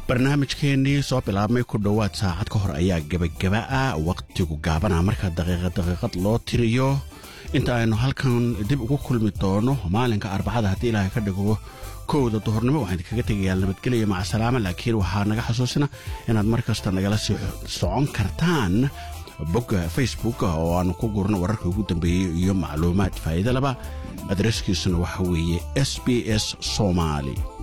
barnaamijkeennii soo bilaabmay ku dhowaad saacad ka hor ayaa gebagaba ah wakhtigu gaabana marka daqiiqad daqiiqad loo tiriyo inta aynu halkan dib ugu kulmi doono maalinka arbacada haddii ilaahay ka dhigo kowda duhurnimo waxaan idinkaga tegayaa nabadgelya macasalaama laakiin waxaa naga xasuusina inaad mar kasta nagala sii socon kartaan bogga facebook oo aanu ku gurno wararka ugu dambeeyey iyo macluumaad faa'iida laba adreeskiisuna waxa weeye s b s somaali